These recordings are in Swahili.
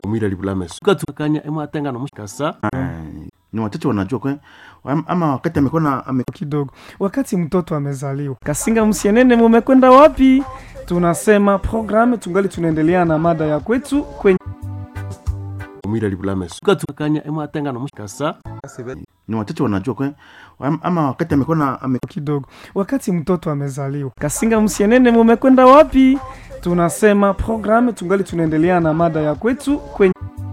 umwira libulameso ukatukanya emwatengana mushikasa ni wachache wanajua kwe Am- ama wakati amekuwa na ame, kidogo wakati mtoto amezaliwa kasinga msienene mumekwenda wapi tunasema programu tungali tunaendelea na mada ya kwetu kwenye umwira libulameso ukatukanya emwatengana mushikasa ni wachache wanajua kwe Am- ama wakati amekuwa na ame, kidogo wakati mtoto amezaliwa kasinga msienene mumekwenda wapi tunasema programu tungali tunaendelea na mada ya kwetu kwenye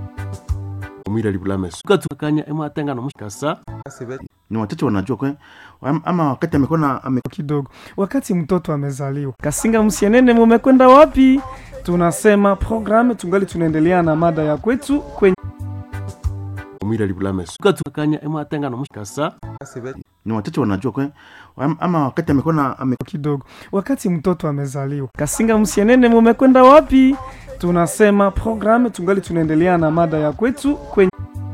umwira libulameso ukatukanya emwatengana mushikasa ni wachache wanajua kwe Am- ama wakati amekuwa na ame, kidogo wakati mtoto amezaliwa kasinga msienene mumekwenda wapi tunasema programu tungali tunaendelea na mada ya kwetu kwenye umwira libulameso ukatukanya emwatengana mushikasa ni wachache wanajua kwe Am- ama wakati amekuwa na ame, kidogo wakati mtoto amezaliwa kasinga msienene mumekwenda wapi tunasema programu tungali tunaendelea na mada ya kwetu kwenye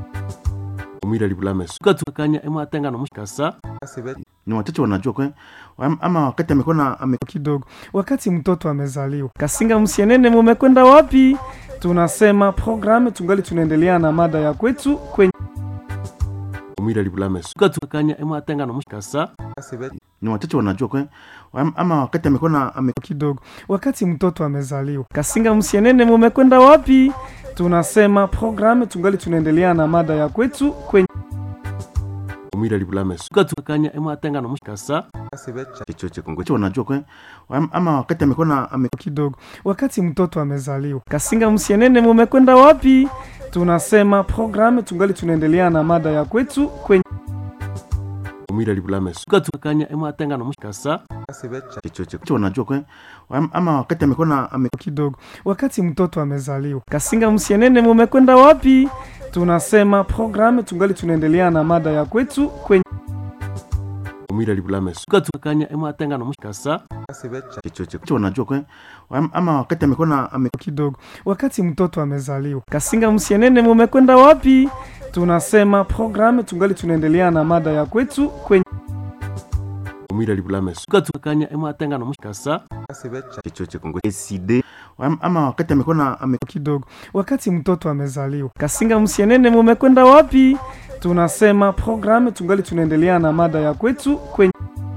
umwira libulameso ukatukanya emwatengana mushikasa ni wachache wanajua kwe Am- ama wakati amekuwa na ame, kidogo wakati mtoto amezaliwa kasinga msienene mumekwenda wapi tunasema programu tungali tunaendelea na mada ya kwetu kwenye umwira libulameso ukatukanya emwatengana mushikasa ni wachache wanajua kwe Am- ama wakati amekuwa na ame, kidogo wakati mtoto amezaliwa kasinga msienene mumekwenda wapi tunasema programu tungali tunaendelea na mada ya kwetu kwenye umwira libulameso ukatukanya emwatengana mushikasa chochote kongo Wachache wanajua kwe Am- ama wakati amekuwa na ame, kidogo wakati mtoto amezaliwa kasinga msienene mumekwenda wapi tunasema programu tungali tunaendelea na mada ya kwetu kwenye umwira libulameso ukatukanya emwatengana mushikasa chochote Wachache wanajua kwe Am- ama wakati amekuwa na ame, kidogo wakati mtoto amezaliwa kasinga msienene mumekwenda wapi tunasema programu tungali tunaendelea na mada ya kwetu kwenye umwira libulameso ukatukanya emwatengana mushikasa chochote Wachache wanajua kwe Am- ama wakati amekuwa na ame, kidogo wakati mtoto amezaliwa kasinga msienene mumekwenda wapi tunasema programu tungali tunaendelea na mada ya kwetu kwenye umwira libulameso ukatukanya emwatengana mushikasa chochote kongo eside Am- ama wakati amekuwa na ame, kidogo wakati mtoto amezaliwa kasinga msienene mumekwenda wapi tunasema programu tungali tunaendelea na mada ya kwetu kwenye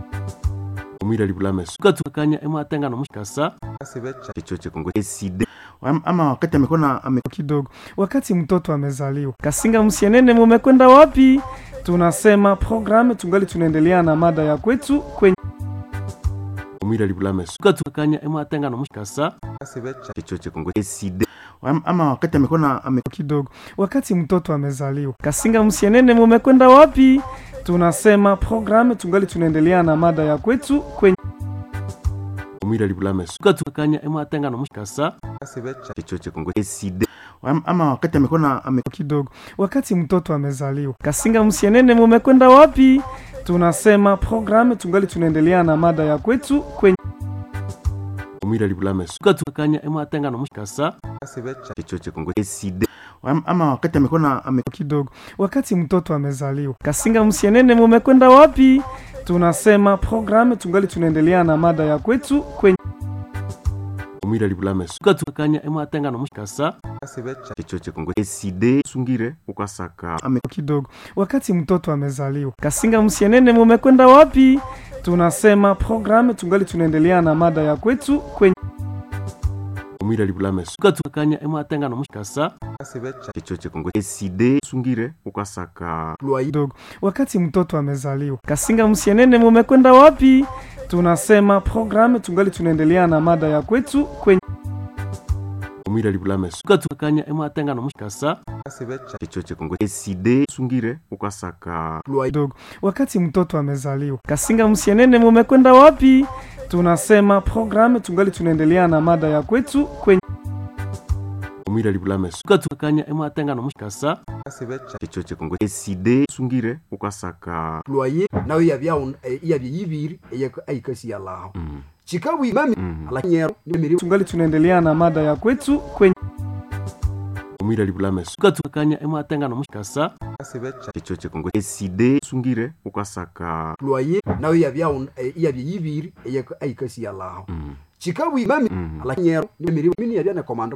umwira libulameso ukatukanya emwatengana mushikasa chochote kongo eside Am- ama wakati amekuwa na ame, kidogo wakati mtoto amezaliwa kasinga msienene mumekwenda wapi tunasema programu tungali tunaendelea na mada ya kwetu kwenye umwira libulameso ukatukanya emwatengana mushikasa chochote kongo eside Am- ama wakati amekuwa na ame, kidogo wakati mtoto amezaliwa kasinga msienene mumekwenda wapi tunasema programu tungali tunaendelea na mada ya kwetu kwenye umwira libulameso ukatukanya emwatengana mushikasa chochote kongo eside Am- ama wakati amekuwa na ame, kidogo wakati mtoto amezaliwa kasinga msienene mumekwenda wapi tunasema programu tungali tunaendelea na mada ya kwetu kwenye umwira libulameso ukatukanya emwatengana mushikasa chochote kongo eside Am- ama wakati amekuwa na ame, kidogo wakati mtoto amezaliwa kasinga msienene mumekwenda wapi tunasema programu tungali tunaendelea na mada ya kwetu kwenye umwira libulameso ukatukanya emwatengana mushikasa chochote kongo eside sungire ukasaka ame, kidogo wakati mtoto amezaliwa kasinga msienene mumekwenda wapi tunasema programu tungali tunaendelea na mada ya kwetu kwenye umwira libulameso ukatukanya emwatengana mushikasa chochote kongo eside sungire ukasaka kidogo wakati mtoto amezaliwa kasinga msienene mumekwenda wapi tunasema programu tungali tunaendelea na mada ya kwetu kwenye umwira libulameso ukatukanya emwatengana mushikasa chochote kongo eside sungire ukasaka kidogo wakati mtoto amezaliwa kasinga msienene mumekwenda wapi tunasema programu tungali tunaendelea na mada ya kwetu kwenye umwira libulameso ukatukanya emwatengana mushikasa chochote kongo eside sungire ukasaka loyer nayo yabya yabya yibiri eyikasi yalaho chikabu mami alanyero nimiri tungali tunaendelea na mada ya kwetu kwenye umwira libulameso ukatukanya emwatengana mushikasa chochote kongo eside sungire ukasaka loyer nayo yabya yabya yibiri eyikasi yalaho chikabu mami alanyero nimiri mini yabya ne komando